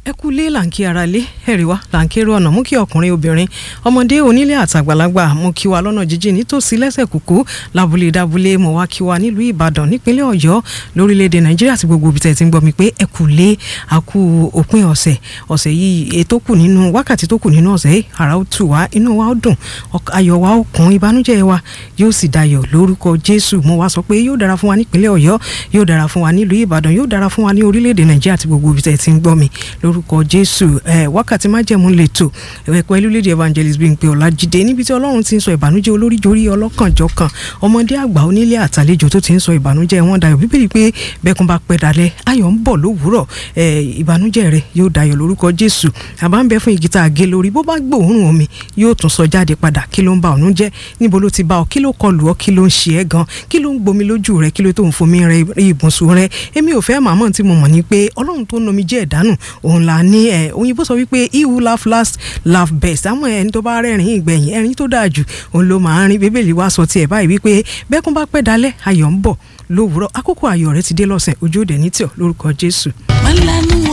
ẹ kú lé làǹkì ara lé ẹ̀rí wa làǹkì èrò ọ̀nà mú kí ọkùnrin obìnrin ọmọdé onílé àtàgbàlagbà mú kí wa lọ́nà jíjìn nítòsí lẹ́sẹ̀ kúkú lábúlé dábúlé mọ̀ wá kí wa nílùú ìbàdàn nípínlẹ̀ ọ̀yọ́ lórílẹ̀‐èdè nàìjíríà àti gbogbo ibi tẹ̀ ti ń gbọ́ mi pé ẹ kú lé àkú òpin ọ̀sẹ̀ ọ̀sẹ̀ yìí ètò kù nínú wákàtí tó kù nínú ọ̀sẹ̀ yìí àrà ó tù wá inú wa ó dùn ayọ̀ wa ó kún ìbànújẹ́ wa yóò sì dayọ̀ lórúkọ jésù mo wá sọ pé yóò dára fún wa nípínlẹ̀ ọ̀yọ́ yóò dára fún wa nílùú ìbàdàn yóò dára fún wa ní orílẹ̀‐èdè nàìjíríà àti gbogbo ibi tẹ̀ ti ń gbọ́ mi lórúkọ jésù ẹ wákàtí májẹ̀mú lẹ́tọ̀ ẹ̀pẹ́ lórílẹ̀‐èdè evangelist Bímpé Ọlájídé níbi tí ọlọ́run ti ń sọ ìbànújẹ́ olóríjorí ọlọ́kànjọ̀kan ọmọdé àgbà onílé àtàlejò tó ti ń sọ ìbànújẹ́ wọn dayọ̀ bíbélì pé bẹ́kún bá pẹ́ dalẹ̀ ayọ̀ ń bọ̀ lówùúrọ̀ ẹ ìbànújẹ́ rẹ yóò dayọ̀ lórúkọ jésù àbá ń bẹ fún igi tá a gé lórí bó bá gbóòórùn omi yóò tún sọ jáde padà kí ló ń ba ọ̀nú jẹ́ níbo ló ti bá ọ kí ló kọlù ọ kí ló ń ṣe ẹ́ gan kí ló ń gbomi lójú rẹ kí ló tó ń fomi rẹ ibùsùn rẹ èmi ò fẹ́ màmá tí mo mọ̀ ní pé ọlọ́run tó nomi jẹ́ ẹ̀dánù òun là ní ẹ̀ òyìnbó sọ wípé he who laugh last laugh best àmọ́ ẹni tó bá rẹ́rìn ìgbẹ̀yìn ẹ̀rín tó dáa jù òun ló máa ń rin bíbélì wá sọ tiẹ̀ báyìí wípé bẹ́kún bá pẹ́ dalẹ̀ ayọ̀ ń bọ̀ lówùúrọ̀ àkókò ayọ̀ rẹ ti dé lọ́sẹ̀ ojú òde ní tíọ̀ lórúkọ jésù. wọ́n lánú